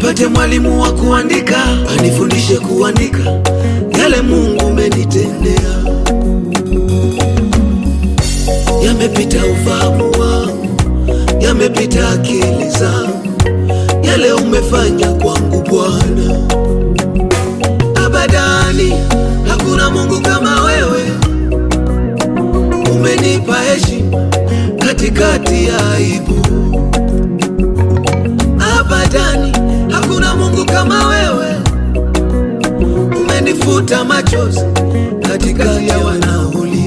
nipate mwalimu wa kuandika, anifundishe kuandika yale Mungu umenitendea. Yamepita ufahamu wangu, yamepita akili zangu, yale umefanya kwangu Bwana. Abadani hakuna Mungu kama wewe, umenipa heshima katikati ya aibu. Abadani hakuna Mungu kama wewe, umenifuta machozi katikati ya wanaolia.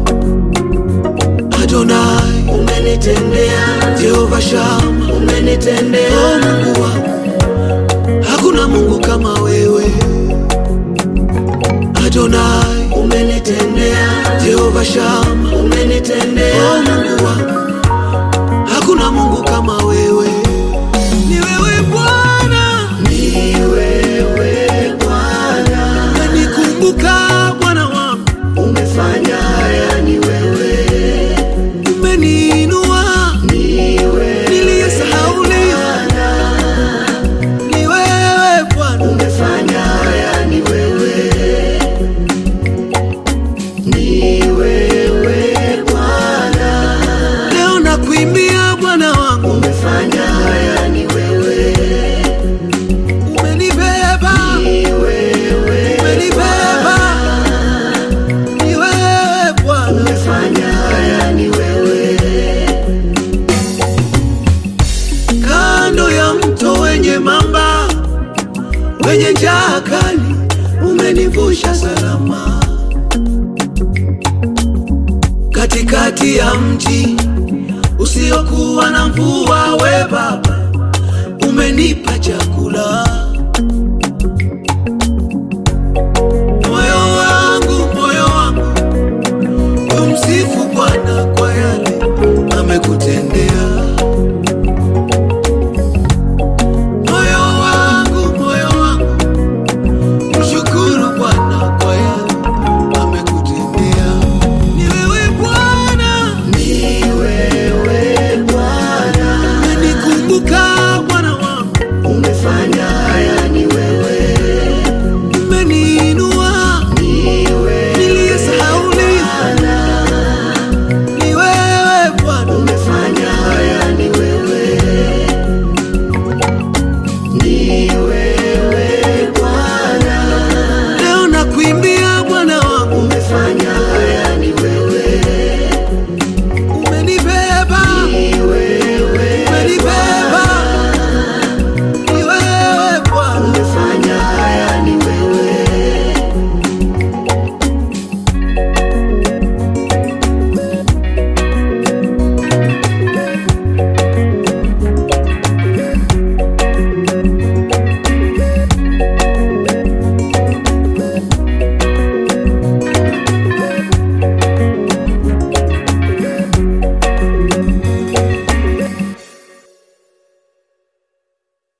Adonai, umenitendea, Jehova Shama, umenitendea, o Mungu wangu, hakuna Mungu kama wewe. Adonai, umenitendea, Jehova Shama, umenitendea, o Mungu wangu, hakuna Mungu kama wewe. Ni wewe Bwana, ni wewe Bwana, umenikumbuka Bwana wangu, umefanya haya, ni wewe, umeniinua ni wewe niliyesahauliwa. Ni wewe Bwana, umefanya haya, ni wewe, ni wewe Bwana, leo nakuimbia Bwana wangu, umefanya haya, ni wewe, umenibeba, ni wewe umenibeba, ni wewe Bwana. umefanya haya, ni wewe, kando ya mto wenye mamba wenye njaa kali, umenivusha salama. Katikati ya mji usiokuwa na mvua, we Baba umenipa chakula.